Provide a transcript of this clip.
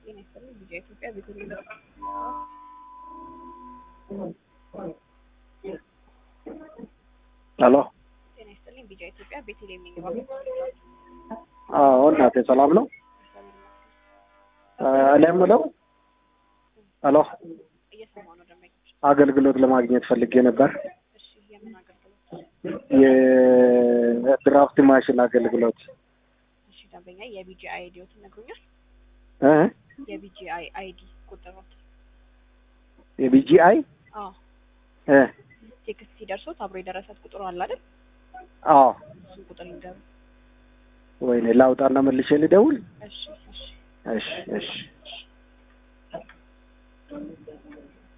ጤና ይስጥልኝ ቪዲዮ ኢትዮጵያ ቤተልሔም ሄሎ ጤና ይስጥልኝ ቪዲዮ ኢትዮጵያ ቤተልሔም ነኝ። እባክዎ አዎ እናቴ ሰላም ነው እኔ የምለው ሄሎ እየሰማሁ ነው ደንበኞች። አገልግሎት ለማግኘት ፈልጌ ነበር እሺ የምን አገልግሎት? የድራፍት ማሽን አገልግሎት እሺ ደንበኛ የቢጂአይ አይዲዎት ይነግሩኛል? እ የቢጂአይ አይዲ ቁጥሮት? የቢጂአይ አዎ እ ቴክስት ሲደርሶት አብሮ የደረሰት ቁጥሩ አለ አይደል? አዎ እሱን ቁጥር ይንገሩ። ወይኔ ላውጣና መልሼ ልደውል እሺ እሺ እሺ እሺ